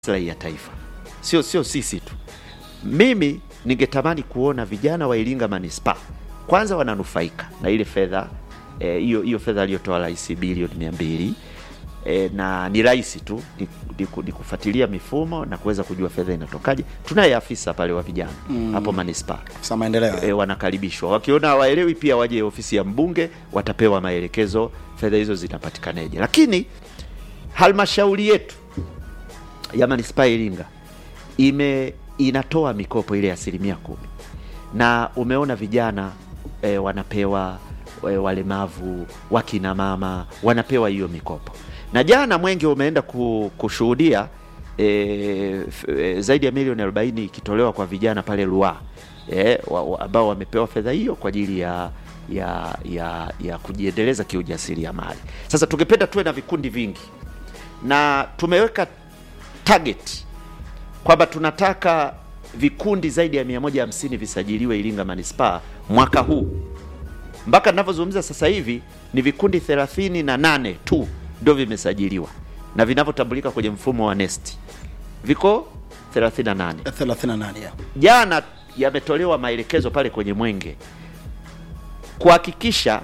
maslahi ya taifa, sio sio sisi tu. Mimi ningetamani kuona vijana wa Iringa manispaa kwanza wananufaika na ile fedha hiyo eh, hiyo fedha aliyotoa rais bilioni mia mbili eh, na ni rahisi tu ni, ni, ni kufuatilia mifumo na kuweza kujua fedha inatokaje. Tunaye afisa pale wa vijana Mm. hapo manispaa Afisa maendeleo. e, wanakaribishwa. Wakiona hawaelewi pia waje ofisi ya mbunge, watapewa maelekezo fedha hizo zinapatikanaje. Lakini halmashauri yetu ya manispaa ya Iringa ime inatoa mikopo ile ya asilimia kumi na umeona vijana e, wanapewa e, walemavu, wakina mama wanapewa hiyo mikopo, na jana Mwenge umeenda ku, kushuhudia e, f- e, zaidi ya milioni 40 ikitolewa kwa vijana pale Ruaha e, wa, wa, ambao wamepewa fedha hiyo kwa ajili ya ya ya, ya kujiendeleza kiujasiriamali. Sasa tungependa tuwe na vikundi vingi na tumeweka target kwamba tunataka vikundi zaidi ya 150 visajiliwe Iringa manispaa mwaka huu. Mpaka ninavyozungumza sasa hivi ni vikundi 38 tu ndio vimesajiliwa na vinavyotambulika kwenye mfumo wa NeST viko 38. 38 ya. Jana yametolewa maelekezo pale kwenye Mwenge kuhakikisha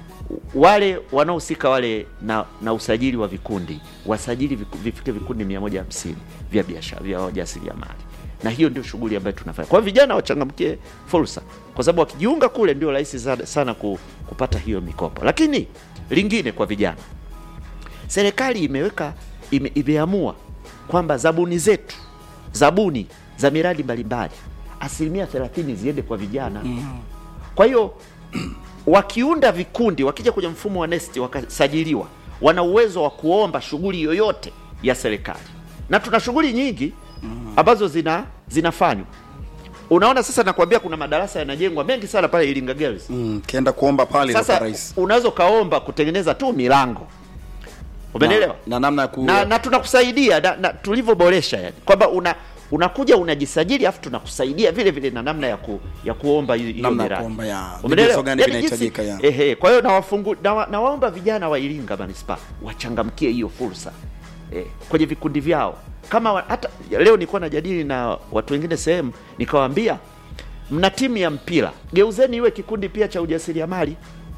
wale wanaohusika wale na, na usajili wa vikundi wasajili viku- vifike vikundi 150 vya biashara vya wajasiriamali, na hiyo ndio shughuli ambayo tunafanya. Kwa hiyo vijana wachangamkie fursa, kwa sababu wakijiunga kule ndio rahisi sana, sana ku, kupata hiyo mikopo. Lakini lingine kwa vijana, serikali imeweka ime, imeamua kwamba zabuni zetu zabuni za miradi mbalimbali asilimia 30 ziende kwa vijana kwa hiyo wakiunda vikundi, wakija kwenye mfumo wa NeST wakasajiliwa, wana uwezo wa kuomba shughuli yoyote ya serikali, na tuna shughuli nyingi ambazo zina zinafanywa. Unaona, sasa nakwambia kuna madarasa yanajengwa mengi sana pale Iringa Girls. Mm, kienda kuomba pale Sasa kwa rais. unaweza ukaomba kutengeneza tu milango, umenielewa? Na, na namna ya ku na, na tunakusaidia na, na tulivyoboresha yani kwamba una unakuja unajisajili afu tunakusaidia vile vile na namna ya ku, ya kuomba hiyo hiyo Namna ya miradi. kuomba ya Umeelewa? vigezo gani Yaani vinahitajika, jinsi- ya. Ehe, kwa hiyo nawafungu nawa, nawaomba vijana wa Iringa manispaa wachangamkie hiyo fursa eh, kwenye vikundi vyao kama wa, hata leo nilikuwa najadili na watu wengine sehemu nikawaambia mna timu ya mpira geuzeni iwe kikundi pia cha ujasiriamali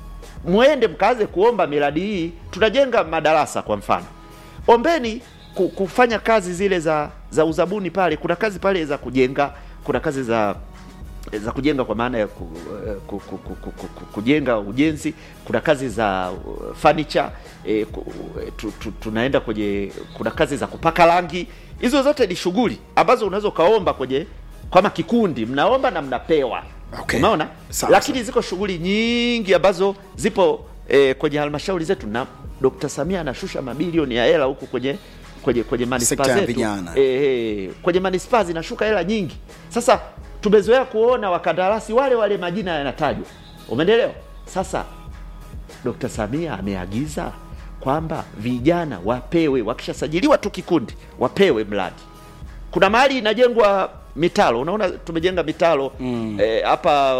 mwende mkaanze kuomba miradi hii. Tunajenga madarasa kwa mfano, ombeni ku- kufanya kazi zile za za uzabuni pale. Kuna kazi pale za kujenga, kuna kazi za za kujenga kwa maana ya ku, eh, ku, ku, ku, ku, ku, ku, kujenga ujenzi. Kuna kazi za uh, furniture eh, ku, eh, tu, tu, tunaenda kwenye, kuna kazi za kupaka rangi. Hizo zote ni shughuli ambazo unaweza ukaomba kwenye kama kikundi, mnaomba na mnapewa. Okay. Umeona? Sawa, Lakini ziko shughuli nyingi ambazo zipo eh, kwenye halmashauri zetu na Dr. Samia anashusha mabilioni ya hela huku kwenye kwenye kwenye manispaa Sekta ya zetu. vijana. Eh, eh, kwenye manispaa zinashuka hela nyingi. Sasa tumezoea kuona wakandarasi wale wale majina yanatajwa. Umeelewa? Sasa Dr. Samia ameagiza kwamba vijana wapewe, wakishasajiliwa tu kikundi wapewe mradi. Kuna mahali inajengwa mitalo, unaona tumejenga mitalo Mm. eh, hapa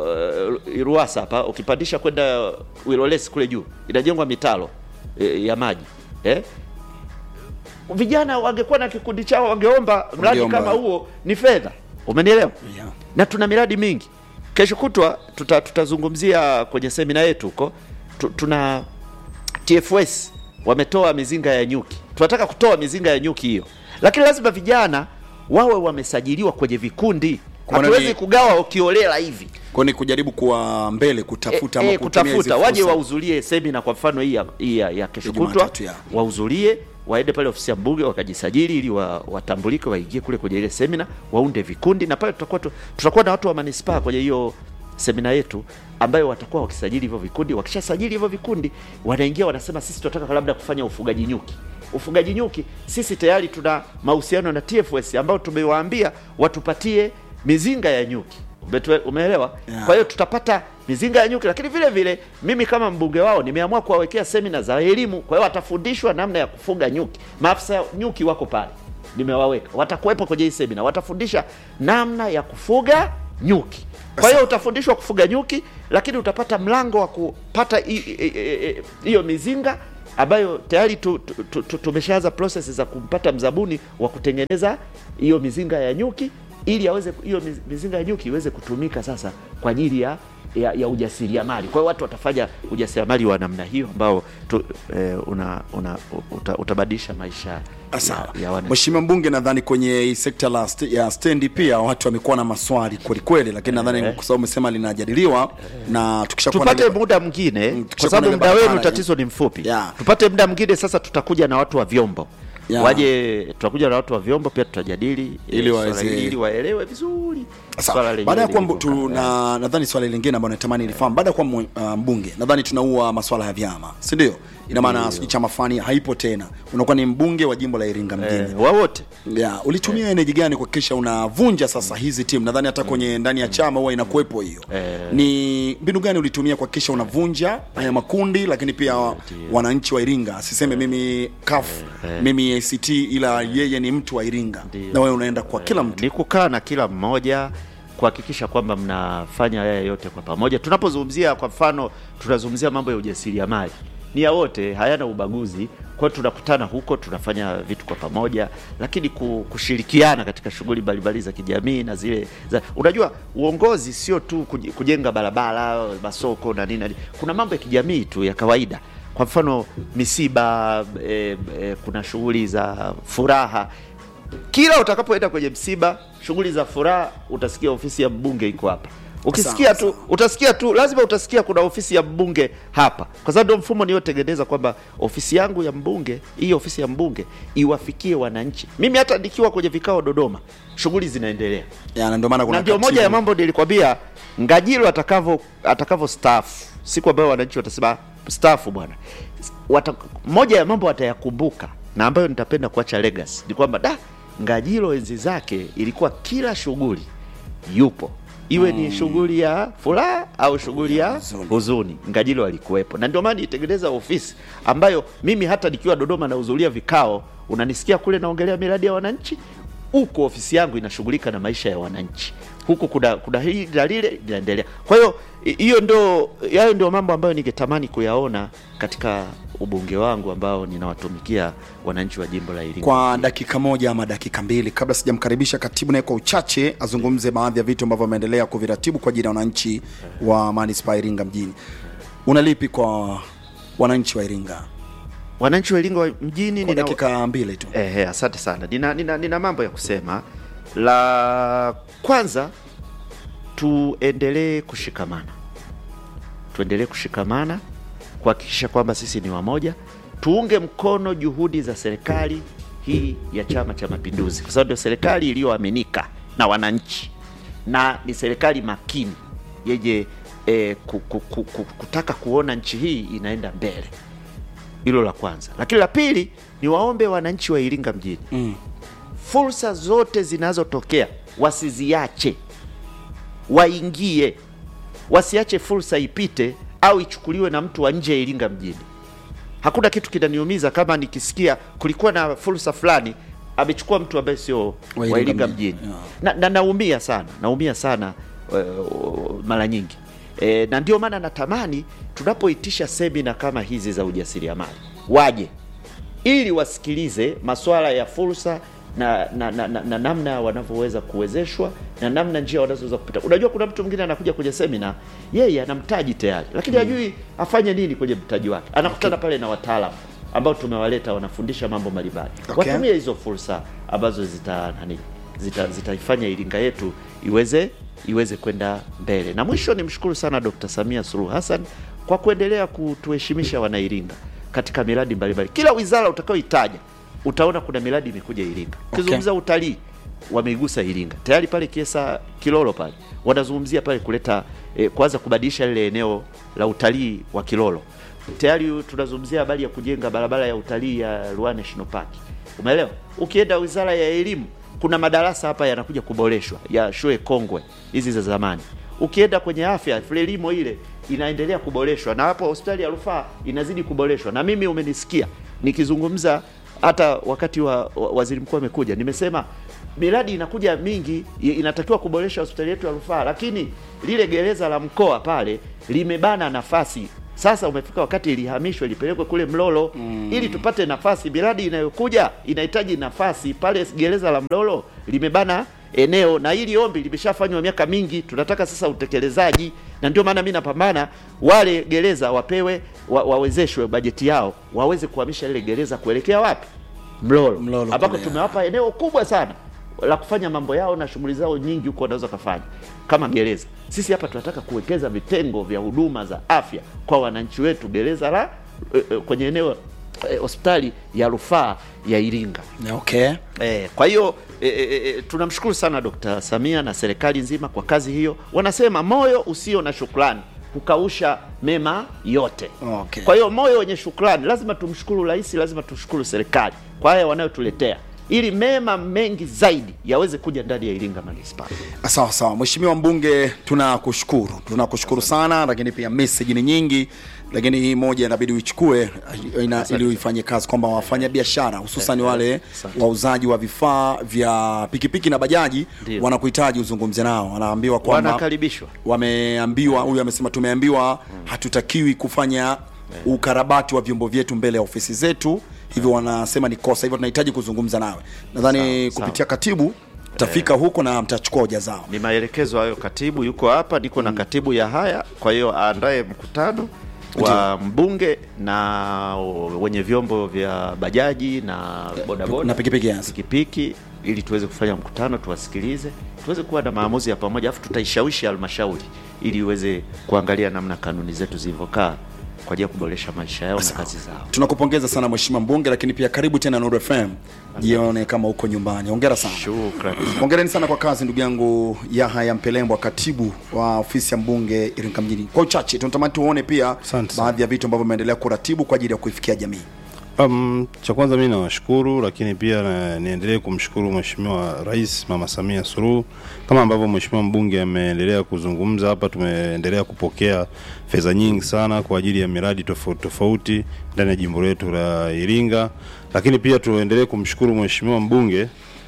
uh, Ruasa hapa ukipandisha kwenda Wilolesi kule juu inajengwa mitalo eh, ya maji eh? Vijana wangekuwa na kikundi chao wangeomba mradi Wangeomba. kama huo, ni fedha. Umenielewa? Yeah. na tuna miradi mingi. Kesho kutwa tuta, tutazungumzia kwenye semina yetu huko tu, tuna TFS wametoa mizinga ya nyuki, tunataka kutoa mizinga ya nyuki hiyo, lakini lazima vijana wawe wamesajiliwa kwenye vikundi. Kwa maana Hatuwezi ni- kugawa ukiolela hivi Kwa ni kujaribu kuwa mbele kutafuta e, ama e, kutumia hizi kutafuta waje fursa. wahudhurie semina kwa mfano hii ya, hii ya, ya kesho Ya kutwa Jumatatu, ya. wahudhurie waende pale ofisi ya mbunge wakajisajili ili wa, watambulike waingie kule kwenye ile semina waunde vikundi na pale tutakuwa tu, tutakuwa na watu wa manispaa kwenye hiyo semina yetu ambayo watakuwa wakisajili hivyo vikundi wakishasajili hivyo vikundi wanaingia wanasema sisi tunataka labda kufanya ufugaji nyuki ufugaji nyuki sisi tayari tuna mahusiano na TFS ambao tumewaambia watupatie mizinga ya nyuki Umetue- umeelewa Yeah. kwa hiyo tutapata mizinga ya nyuki, lakini vile vile mimi kama mbunge wao nimeamua kuwawekea semina za elimu. Kwa hiyo watafundishwa namna ya kufuga nyuki. Maafisa nyuki wako pale, nimewaweka, watakuwepo kwenye hii semina, watafundisha namna ya kufuga nyuki. Kwa hiyo utafundishwa kufuga nyuki, lakini utapata mlango wa kupata hi- hi- hi- hi- hiyo mizinga ambayo tayari tu, tu, tu, tu, tumeshaanza process za kumpata mzabuni wa kutengeneza hiyo mizinga ya nyuki ili aweze hiyo miz- mizinga ya nyuki iweze kutumika sasa kwa ajili ya ya, ya ujasiriamali. Kwa hiyo watu watafanya ujasiriamali wa namna hiyo ambao tu, eh, una, una, uta, utabadilisha maisha Sawa. ya, ya wana Mheshimiwa mbunge, nadhani kwenye hii sekta la st ya stendi pia watu wamekuwa na maswali kweli kweli, lakini nadhani kwa sababu umesema linajadiliwa na tukishakuwa na tupate ile- muda mwingine Mm, kwa tukishakuwa sababu na ile muda wenu barabara, tatizo ni mfupi Yeah. tupate muda mwingine sasa tutakuja na watu wa vyombo Yeah. waje tutakuja na watu wa vyombo pia tutajadili Ili eh, swala waweze- hili, ili waelewe vizuri Sawa. swala lenyewe Baada ya kuwa mbu- lilivyokaa. tu- na nadhani swali lingine ambalo natamani lifahamu, baada ya kuwa mwe- uh, mbunge, nadhani tunaua maswala ya vyama, si ndio? Ina maana sijui chama fulani haipo tena, unakuwa ni mbunge wa jimbo la Iringa mjini. eh, wawote Yeah, ulitumia energy gani kuhakikisha unavunja sasa hizi timu? Nadhani hata kwenye ndani ya chama huwa inakuwepo hiyo. Ni mbinu gani ulitumia kuhakikisha unavunja haya makundi, lakini pia wananchi wa Iringa asiseme mimi CUF, mimi ACT, ila yeye ni mtu wa Iringa na wewe unaenda kwa kila mtu. ni kukaa na kila mmoja kuhakikisha kwamba mnafanya haya yote kwa pamoja. Tunapozungumzia kwa mfano, tunazungumzia mambo ya ujasiriamali, ni ya wote, hayana ubaguzi. Kwa hiyo tunakutana huko, tunafanya vitu kwa pamoja, lakini ku- kushirikiana katika shughuli mbalimbali za kijamii na zile za, unajua uongozi sio tu kuj- kujenga barabara, masoko na nini na nini. kuna mambo ya kijamii tu ya kawaida kwa mfano misiba eh, eh, kuna shughuli za furaha kila utakapoenda kwenye msiba, shughuli za furaha, utasikia ofisi ya mbunge iko hapa. Ukisikia Sawa, tu utasikia tu, lazima utasikia kuna ofisi ya mbunge hapa, kwa sababu ndio mfumo niliotengeneza kwamba ofisi yangu ya mbunge, hii ofisi ya mbunge iwafikie wananchi. Mimi hata nikiwa kwenye vikao Dodoma, shughuli zinaendelea Ya, na ndio maana kuna na ndio katibu. moja ya mambo nilikwambia Ngajilo atakavyo atakavyo staafu, siku ambayo wananchi watasema staafu bwana, wata, moja ya mambo watayakumbuka na ambayo nitapenda kuacha legacy ni kwamba da Ngajilo enzi zake ilikuwa kila shughuli yupo iwe ni shughuli ya furaha au shughuli ya huzuni. huzuni, Ngajilo alikuwepo, na ndio maana nitengeneza ofisi ambayo mimi hata nikiwa Dodoma nahudhuria vikao, unanisikia kule naongelea miradi ya wananchi, huko ofisi yangu inashughulika na maisha ya wananchi, huku kuna kuna hili na lile linaendelea. Kwa hiyo hi- hiyo ndio hayo ndio mambo ambayo ningetamani kuyaona katika ubunge wangu ambao ninawatumikia wananchi wa jimbo la Iringa. kwa dakika moja ama dakika mbili kabla sijamkaribisha katibu naye kwa uchache azungumze baadhi ya vitu ambavyo ameendelea kuviratibu kwa ajili ya wananchi wa manispaa ya Iringa mjini. Unalipi kwa wananchi wa Iringa? Wananchi wa Iringa mjini Kwa nina dakika mbili tu. Ehe, asante sana. Nina, nina, nina mambo ya kusema. La kwanza, tuendelee kushikamana, tuendelee kushikamana kuhakikisha kwamba sisi ni wamoja, tuunge mkono juhudi za serikali hii ya Chama cha Mapinduzi, kwa sababu ndio serikali iliyoaminika na wananchi na ni serikali makini yenye eh, ku, ku, ku, ku, kutaka kuona nchi hii inaenda mbele. Hilo la kwanza, lakini la pili ni waombe wananchi wa Iringa mjini Mm. fursa zote zinazotokea wasiziache, waingie, wasiache fursa ipite au ichukuliwe na mtu wa nje ya Iringa mjini. Hakuna kitu kinaniumiza kama nikisikia kulikuwa na fursa fulani amechukua mtu ambaye sio Wa wa Iringa Iringa mjini. mjini Yeah. na, na naumia sana, naumia sana uh, mara nyingi e, na ndio maana natamani tunapoitisha semina kama hizi za ujasiriamali waje ili wasikilize masuala ya fursa na na, na, na, na namna wanavyoweza kuwezeshwa na namna njia wanazoweza kupita. Unajua, kuna mtu mwingine anakuja kwenye semina, yeye ana mtaji tayari, lakini hajui afanye nini kwenye mtaji wake. Anakutana pale na wataalamu ambao tumewaleta, wanafundisha mambo mbalimbali. Okay. Watumie hizo fursa ambazo zita nani zita zitaifanya Iringa yetu iweze iweze kwenda mbele. Na mwisho nimshukuru sana Dr. Samia Suluhu Hassan kwa kuendelea kutuheshimisha wanairinga katika miradi mbalimbali. Kila wizara utakayoitaja utaona kuna miradi imekuja Iringa. Ukizungumza utalii wameigusa Iringa tayari pale Kiesa Kilolo pale wanazungumzia pale kuleta eh, kwanza kubadilisha lile eneo la utalii wa Kilolo. Tayari tunazungumzia habari ya kujenga barabara ya utalii ya Ruaha National Park. Umeelewa? Ukienda wizara ya elimu kuna madarasa hapa yanakuja kuboreshwa ya shule kongwe hizi za zamani. Ukienda kwenye afya, Frelimo ile inaendelea kuboreshwa, na hapo hospitali ya rufaa inazidi kuboreshwa. Na mimi umenisikia nikizungumza hata wakati wa, wa waziri mkuu amekuja, nimesema miradi inakuja mingi, i- inatakiwa kuboresha hospitali yetu ya rufaa, lakini lile gereza la mkoa pale limebana nafasi Sasa umefika wakati ilihamishwe ilipelekwe kule Mlolo ili tupate nafasi. Miradi inayokuja inahitaji nafasi. Pale gereza la Mlolo limebana eneo na hili ombi limeshafanywa miaka mingi, tunataka sasa utekelezaji, na ndio maana mimi napambana wale gereza wapewe wa, wawezeshwe bajeti yao waweze kuhamisha ile gereza kuelekea wapi? Mlolo, Mlolo ambako kule. tumewapa eneo kubwa sana la kufanya mambo yao na shughuli zao nyingi huko wanaweza kufanya kama gereza. Sisi hapa tunataka kuwekeza vitengo vya huduma za afya kwa wananchi wetu, gereza la eh, eh, kwenye eneo eh, hospitali ya rufaa ya Iringa. okay Eh, kwa hiyo eh, eh, eh, tunamshukuru sana Dkt. Samia na serikali nzima kwa kazi hiyo. Wanasema moyo usio na shukrani hukausha mema yote. Okay. Kwa hiyo moyo wenye shukrani, lazima tumshukuru rais, lazima tumshukuru serikali kwa haya wanayotuletea, ili mema mengi zaidi yaweze kuja ndani ya Iringa manispaa. sawa sawa mheshimiwa mbunge tunakushukuru tunakushukuru sana lakini pia message ni nyingi lakini hii moja inabidi uichukue ina, ili uifanye kazi kwamba wafanya biashara hususan wale Asante. wauzaji wa vifaa vya pikipiki na bajaji Ndio. wanakuhitaji uzungumze nao wanaambiwa kwamba Wanakaribishwa. wameambiwa huyu amesema tumeambiwa hatutakiwi kufanya ukarabati wa vyombo vyetu mbele ya ofisi zetu hivyo wanasema ni kosa hivyo tunahitaji kuzungumza nawe nadhani Sawa, kupitia katibu tafika huko na mtachukua hoja zao Ni maelekezo hayo, katibu yuko hapa, niko na katibu ya haya, kwa hiyo aandae mkutano wa mbunge na wenye vyombo vya bajaji na bodaboda na pikipiki, yes. pikipiki ili tuweze kufanya mkutano, tuwasikilize, tuweze kuwa na maamuzi ya pamoja, alafu tutaishawishi halmashauri ili iweze kuangalia namna kanuni zetu zilivyokaa kwa ajili ya kuboresha maisha yao na kazi zao. tunakupongeza sana mheshimiwa mbunge lakini pia karibu tena Nuru FM jione kama uko nyumbani hongera sana Shukrani. hongereni sana kwa kazi ndugu yangu Yahaya Mpelembwa katibu wa ofisi ya mbunge Iringa mjini kwa uchache tunatamani tuone pia Asante sana. baadhi ya vitu ambavyo vimeendelea kuratibu kwa ajili ya kuifikia jamii Um, cha kwanza mimi nawashukuru, lakini pia na, niendelee kumshukuru Mheshimiwa Rais Mama Samia Suluhu kama ambavyo Mheshimiwa mbunge ameendelea kuzungumza hapa. Tumeendelea kupokea fedha nyingi sana kwa ajili ya miradi tofauti tofauti ndani ya jimbo letu la Iringa, lakini pia tuendelee kumshukuru Mheshimiwa mbunge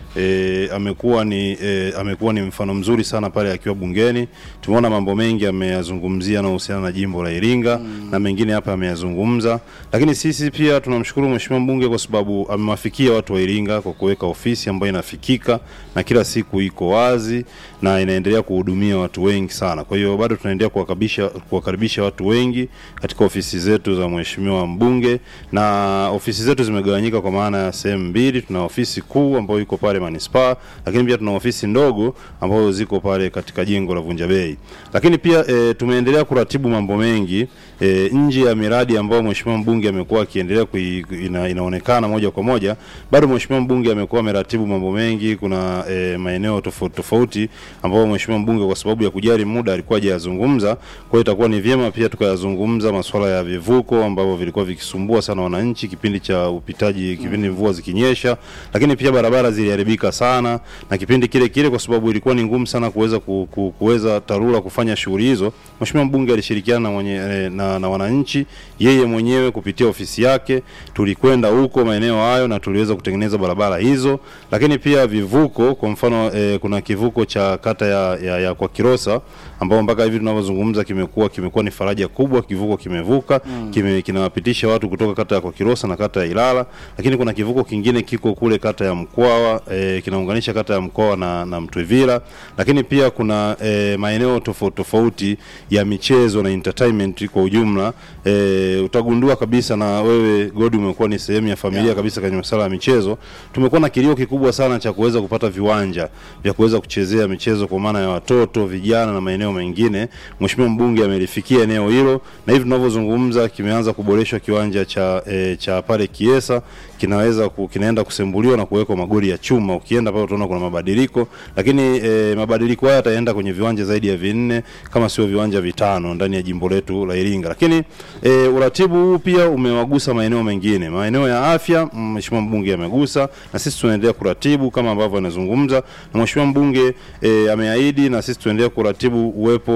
E, amekuwa ni e, amekuwa ni mfano mzuri sana pale akiwa bungeni. Tumeona mambo mengi ameyazungumzia yanayohusiana na jimbo la Iringa na mengine hapa ameyazungumza, lakini sisi pia tunamshukuru mheshimiwa mbunge kwa sababu amewafikia watu wa Iringa kwa kuweka ofisi ambayo inafikika na kila siku iko wazi na inaendelea kuhudumia watu wengi sana. Kwa hiyo bado tunaendelea kuwakaribisha kuwakaribisha watu wengi katika ofisi zetu za mheshimiwa mbunge, na ofisi zetu zimegawanyika kwa maana ya sehemu mbili. Tuna ofisi kuu ambayo iko pale manispaa, lakini pia tuna ofisi ndogo ambazo ziko pale katika jengo la Vunja Bei. Lakini pia e, tumeendelea kuratibu mambo mengi e, nje ya miradi ambayo mheshimiwa mbunge amekuwa akiendelea kui, ina, inaonekana moja kwa moja, bado mheshimiwa mbunge amekuwa ameratibu mambo mengi. Kuna e, maeneo tofauti tofauti ambayo mheshimiwa mbunge kwa sababu ya kujali muda alikuwa hajayazungumza. Kwa hiyo itakuwa ni vyema pia tukayazungumza masuala ya vivuko ambavyo vilikuwa vikisumbua sana wananchi kipindi cha upitaji, kipindi mvua zikinyesha, lakini pia barabara ziliharibika sana na kipindi kile kile, kwa sababu ilikuwa ni ngumu sana kuweza ku, ku, kuweza TARURA kufanya shughuli hizo. Mheshimiwa mbunge alishirikiana na, mwenye, eh, na, na wananchi yeye mwenyewe kupitia ofisi yake, tulikwenda huko maeneo hayo na tuliweza kutengeneza barabara hizo, lakini pia vivuko. Kwa mfano eh, kuna kivuko cha kata ya, ya, ya kwa Kirosa ambao mpaka hivi tunavyozungumza kimekuwa kimekuwa ni faraja kubwa, kivuko kimevuka kime, kinawapitisha watu kutoka kata ya kwa Kirosa na kata ya Ilala, lakini kuna kivuko kingine kiko kule kata ya Mkwawa eh, kinaunganisha kata ya Mkwawa na, na Mtwivila, lakini pia kuna eh, maeneo tofauti tofauti ya michezo na entertainment kwa ujumla. Eh, utagundua kabisa na wewe Godi umekuwa ni sehemu ya familia Yeah. kabisa kwenye masuala ya michezo. Tumekuwa na kilio kikubwa sana cha kuweza kupata viwanja vya kuweza kuchezea michezo kwa maana ya watoto, vijana na maeneo mengine. Mheshimiwa mbunge amelifikia eneo hilo na hivi tunavyozungumza kimeanza kuboreshwa kiwanja cha e, cha pale Kiesa kinaweza ku, kinaenda kusembuliwa na kuwekwa magoli ya chuma. Ukienda pale utaona kuna mabadiliko, lakini e, mabadiliko haya yataenda kwenye viwanja zaidi ya vinne kama sio viwanja vitano ndani ya jimbo letu la Iringa. Lakini e, uratibu huu pia umewagusa maeneo mengine, maeneo ya afya. Mheshimiwa mbunge amegusa na sisi tunaendelea kuratibu kama ambavyo anazungumza, na mheshimiwa mbunge e, ameahidi na sisi tunaendelea kuratibu uwepo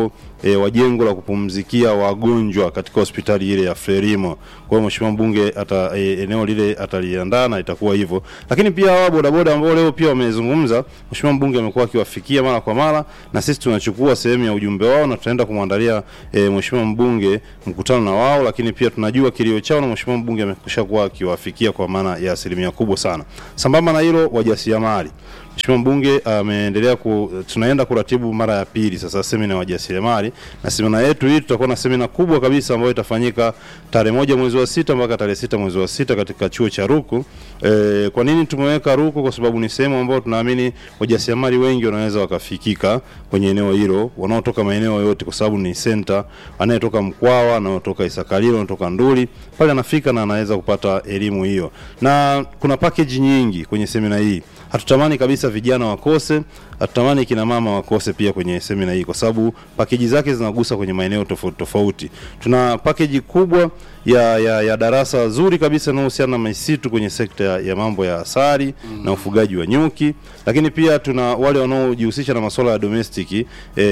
e, wa jengo la kupumzikia wagonjwa katika hospitali ile ya Frelimo. Kwa hiyo mheshimiwa mbunge ata, e, eneo lile ataliandaa na itakuwa hivyo, lakini pia hawa bodaboda ambao leo pia wamezungumza, mheshimiwa mbunge amekuwa akiwafikia mara kwa mara, na sisi tunachukua sehemu ya ujumbe wao na tutaenda kumwandalia e, mheshimiwa mbunge mkutano na wao, lakini pia tunajua kilio chao na mheshimiwa mbunge amekwisha kuwa akiwafikia kwa maana ya asilimia kubwa sana. Sambamba na hilo, wajasiriamali Mheshimiwa mbunge ameendelea ku, tunaenda kuratibu mara ya pili sasa semina ya wajasiriamali, na semina yetu hii tutakuwa na semina kubwa kabisa ambayo itafanyika tarehe moja mwezi wa sita mpaka tarehe sita mwezi wa sita katika chuo cha Ruku. E, kwa nini tumeweka Ruku? Kwa sababu ni sehemu ambayo tunaamini wajasiriamali wengi wanaweza wakafikika kwenye eneo hilo, wanaotoka maeneo yote, kwa sababu ni center, anayetoka Mkwawa, anayotoka Isakalilo, anatoka Nduli, pale anafika na anaweza kupata elimu hiyo, na kuna package nyingi kwenye semina hii. Hatutamani kabisa vijana wakose, hatutamani kina mama wakose pia kwenye semina hii, kwa sababu pakeji zake zinagusa kwenye maeneo tofauti tofauti. Tuna pakeji kubwa ya, ya, ya darasa zuri kabisa inayohusiana na misitu kwenye sekta ya, ya mambo ya asali mm. na ufugaji wa nyuki, lakini pia tuna wale wanaojihusisha na masuala ya domestic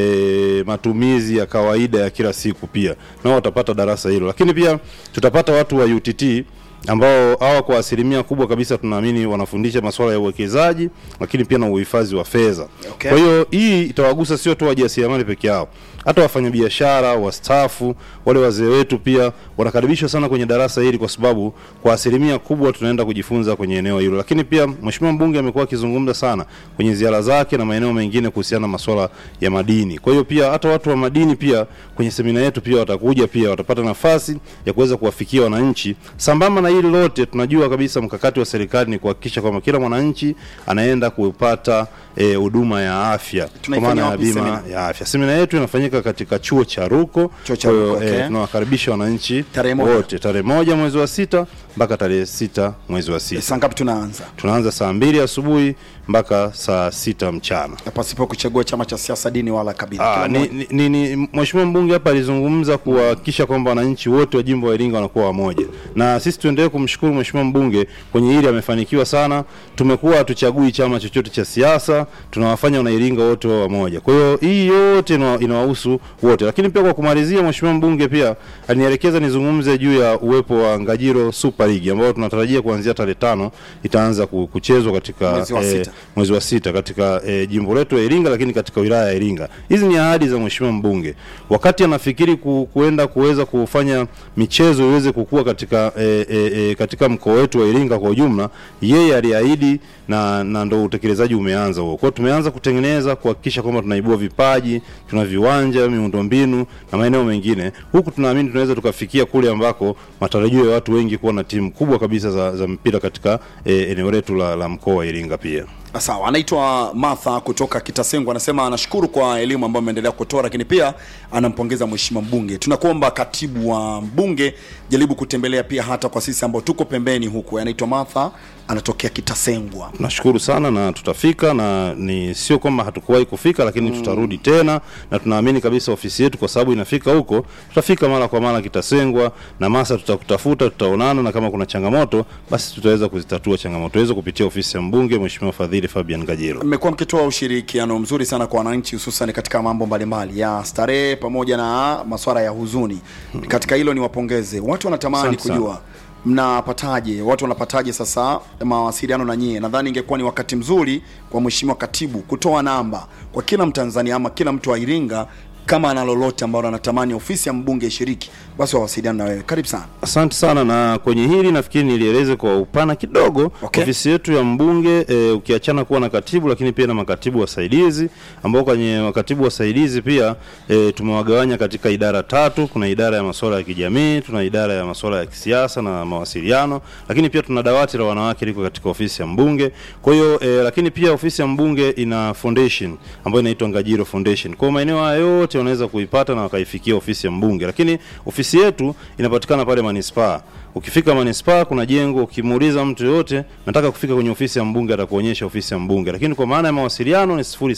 e, matumizi ya kawaida ya kila siku pia nao watapata darasa hilo, lakini pia tutapata watu wa UTT ambao hawa kwa asilimia kubwa kabisa tunaamini wanafundisha masuala ya uwekezaji lakini pia na uhifadhi wa fedha. Okay. Kwa hiyo hii itawagusa sio tu wajasiriamali peke yao, hata wafanyabiashara, wastaafu, wale wazee wetu pia wanakaribishwa sana kwenye darasa hili, kwa sababu kwa asilimia kubwa tunaenda kujifunza kwenye eneo hilo. Lakini pia mheshimiwa mbunge amekuwa akizungumza sana kwenye ziara zake na maeneo mengine kuhusiana na masuala ya madini. Kwa hiyo pia hata watu wa madini pia kwenye semina yetu pia watakuja, pia watapata nafasi ya kuweza kuwafikia wananchi. Sambamba na hili lote, tunajua kabisa mkakati wa serikali ni kuhakikisha kwamba kila mwananchi anaenda kupata eh, huduma ya afya kwa Tunaifanya maana ya wapi bima semina? ya afya. Semina yetu inafanyika katika chuo cha Ruko. Chuo cha Kwa hiyo, Ruko, okay. eh, tunawakaribisha wananchi Tarehe moja. wote tarehe moja mwezi wa sita mpaka tarehe sita mwezi wa sita. Saa ngapi tunaanza? Tunaanza saa mbili asubuhi mpaka saa sita mchana. Na pasipo kuchagua chama cha siasa, dini wala kabila. Ah, Kila ni, mmoja. ni, ni, ni mheshimiwa mbunge hapa alizungumza kuhakikisha kwamba wananchi wote wa jimbo la Iringa wanakuwa wamoja, na sisi tuendelee kumshukuru mheshimiwa mbunge kwenye hili, amefanikiwa sana. Tumekuwa hatuchagui chama chochote cha siasa, tunawafanya wanairinga wote wao wamoja. Kwa hiyo hii yote ina- inawahusu wote, lakini pia kwa kumalizia, mheshimiwa mbunge pia alinielekeza nizungumze juu ya uwepo wa Ngajiro Super League ambayo tunatarajia kuanzia tarehe tano itaanza ku- kuchezwa katika Mwezi wa eh, sita. mwezi wa sita katika e, jimbo letu la Iringa, lakini katika wilaya ya Iringa. Hizi ni ahadi za mheshimiwa mbunge wakati anafikiri ku, kuenda kuweza kufanya michezo iweze kukua katika e, e, e, katika mkoa wetu wa Iringa kwa ujumla, yeye aliahidi na, na ndo utekelezaji umeanza huo. Kwa hiyo tumeanza kutengeneza kuhakikisha kwamba tunaibua vipaji, tuna viwanja, miundombinu na maeneo mengine, huku tunaamini tunaweza tukafikia kule ambako matarajio ya watu wengi kuwa na timu kubwa kabisa za, za mpira katika e, eneo letu la, la mkoa wa Iringa pia. Sawa, anaitwa Martha kutoka Kitasengo, anasema anashukuru kwa elimu ambayo ameendelea kutoa, lakini pia anampongeza mheshimiwa mbunge. Tunakuomba katibu wa mbunge, jaribu kutembelea pia hata kwa sisi ambao tuko pembeni huku. Anaitwa Martha, anatokea Kitasengwa. Tunashukuru sana na tutafika, na ni sio kwamba hatukuwahi kufika, lakini tutarudi tena, na tunaamini kabisa ofisi yetu, kwa sababu inafika huko, tutafika mara kwa mara Kitasengwa na Masa, tutakutafuta, tutaonana, na kama kuna changamoto, basi tutaweza kuzitatua changamoto hizo kupitia ofisi ya mbunge, Mheshimiwa Fadhili Fabian Gajiro. Mmekuwa mkitoa ushirikiano mzuri sana kwa wananchi, hususan katika mambo mbalimbali ya starehe pamoja na masuala ya huzuni. Katika hilo niwapongeze. Watu wanatamani Asante sana. kujua mnapataje, watu wanapataje sasa mawasiliano na nyie. Nadhani ingekuwa ni wakati mzuri kwa mheshimiwa katibu kutoa namba kwa kila Mtanzania ama kila mtu wa Iringa, kama ana lolote ambalo anatamani ofisi ya mbunge ishiriki, basi wawasiliane na wewe. Karibu sana. Asante sana, na kwenye hili nafikiri nilieleze kwa upana kidogo. Okay. Ofisi yetu ya mbunge e, ukiachana kuwa na katibu, lakini pia na makatibu wasaidizi, ambao kwenye makatibu wasaidizi pia e, tumewagawanya katika idara tatu. Kuna idara ya masuala ya kijamii, tuna idara ya masuala ya kisiasa na mawasiliano, lakini pia tuna dawati la wanawake liko katika ofisi ya mbunge. Kwa hiyo e, lakini pia ofisi ya mbunge ina foundation ambayo inaitwa Ngajiro Foundation. Kwa hiyo maeneo haya yote wanaweza kuipata na wakaifikia ofisi ya mbunge, lakini ofisi yetu inapatikana pale manispaa. Ukifika manispaa kuna jengo, ukimuuliza mtu yoyote nataka kufika kwenye ofisi ya mbunge, atakuonyesha ofisi ya mbunge. Lakini kwa maana ya mawasiliano ni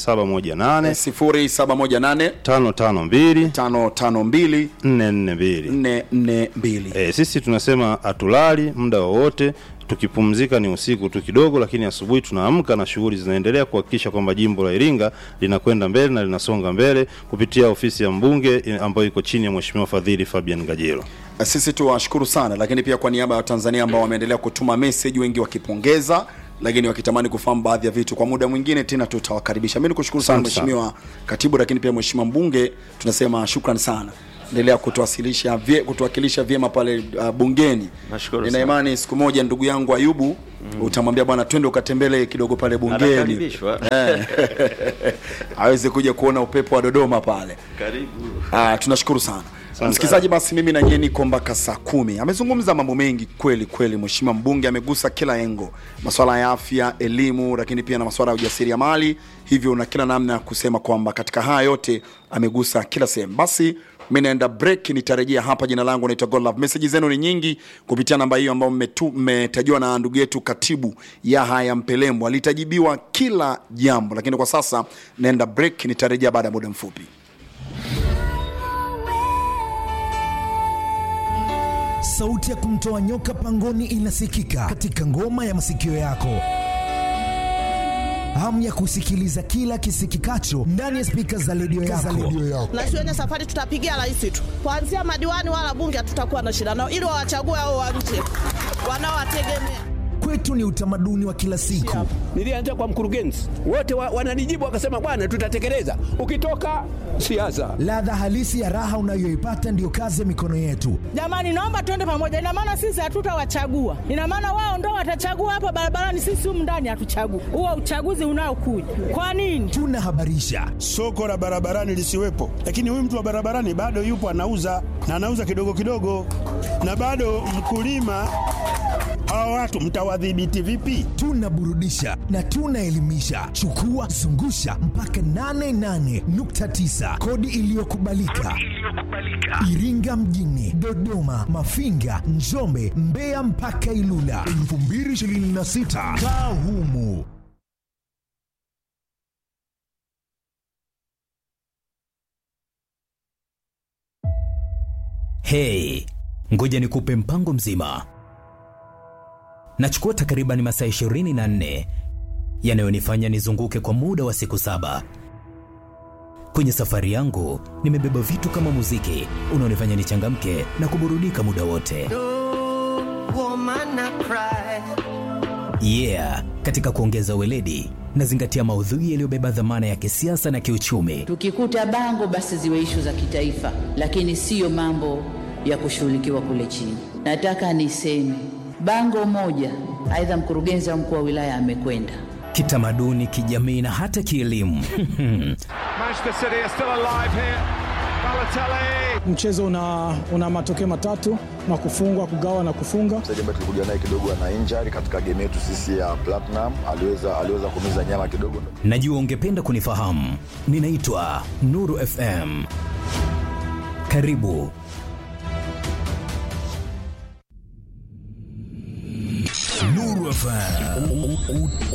0718 0718 552 552 442. 442. E, sisi tunasema hatulali muda wowote, tukipumzika ni usiku tu kidogo, lakini asubuhi tunaamka na shughuli zinaendelea kuhakikisha kwamba jimbo la Iringa linakwenda mbele na linasonga mbele kupitia ofisi ya mbunge eh, ambayo iko chini ya Mheshimiwa Fadhili Fabian Ngajilo. Sisi tuwashukuru sana, lakini pia kwa niaba ya Watanzania ambao wameendelea kutuma message, wengi wakipongeza lakini wakitamani kufahamu baadhi ya vitu. Kwa muda mwingine tena tutawakaribisha. Mimi nikushukuru sana Asante sana. Mheshimiwa Katibu, lakini pia Mheshimiwa Mbunge, tunasema shukrani sana. Endelea kutuwasilisha vye, kutuwakilisha vyema pale uh, bungeni. Nashukuru Nina sana. imani siku moja ndugu yangu Ayubu utamwambia bwana, twende ukatembele kidogo pale bungeni Anakaribishwa. Eh. aweze kuja kuona upepo wa Dodoma pale. Karibu. Ah, tunashukuru sana msikilizaji. Basi mimi na nyie niko mpaka saa kumi. Amezungumza mambo mengi kweli kweli, mheshimiwa mbunge amegusa kila engo, masuala ya afya, elimu, lakini pia na masuala ya ujasiriamali, hivyo na kila namna ya kusema kwamba katika haya yote amegusa kila sehemu. Basi mi naenda break, nitarejea hapa. Jina langu naitwa Godlove. Meseji zenu ni nyingi kupitia namba hiyo ambayo mmetu- mmetajiwa na ndugu yetu katibu Yahaya Mpelembo, alitajibiwa kila jambo, lakini kwa sasa naenda break, nitarejea baada ya muda mfupi. Sauti ya kumtoa nyoka pangoni inasikika katika ngoma ya masikio yako. Hamu ya kusikiliza kila kisikikacho ndani ya spika za redio yako. na shuleni safari tutapigia rais tu, kuanzia madiwani wala bunge hatutakuwa na shida nao, ili wawachague hao wa nje wanaowategemea. Kwetu ni utamaduni wa kila siku. Nilianza kwa mkurugenzi, wote wa, wananijibu wakasema, bwana, tutatekeleza. Ukitoka siasa, Ladha halisi ya raha unayoipata ndiyo kazi ya mikono yetu. Jamani, naomba tuende pamoja. Ina maana sisi hatutawachagua, ina maana wao ndo watachagua hapa barabarani, sisi humu ndani hatuchagui. Huo uchaguzi unaokuja kwa nini? Tunahabarisha, soko la barabarani lisiwepo, lakini huyu mtu wa barabarani bado yupo anauza na anauza kidogo kidogo, na bado mkulima. Hawa watu mtawadhibiti vipi? tunaburudisha na tunaelimisha. Chukua zungusha mpaka 88.9 kodi iliyokubalika Iringa mjini, Dodoma, Mafinga, Njombe, Mbeya mpaka Ilula 2026 kaa humu. Hey, ngoja nikupe mpango mzima. Nachukua takriban masaa 24 yanayonifanya nizunguke kwa muda wa siku saba. Kwenye safari yangu nimebeba vitu kama muziki unaonifanya nichangamke na kuburudika muda wote. Yeah, katika kuongeza weledi nazingatia maudhui yaliyobeba dhamana ya kisiasa na kiuchumi. Tukikuta bango basi ziwe ishu za kitaifa, lakini siyo mambo ya kushughulikiwa kule chini. Nataka niseme bango moja, aidha mkurugenzi au mkuu wa wilaya amekwenda Kitamaduni, kijamii na hata kielimu. Manchester City are still alive here. Balotelli. Mchezo una, una matokeo matatu na kufungwa, kugawa na kufunga. mchezaji ambaye tulikuja naye kidogo ana injury katika game yetu sisi ya Platinum, aliweza aliweza kumiza nyama kidogo. Najua ungependa kunifahamu. Ninaitwa Nuru FM. Karibu. Nuru FM.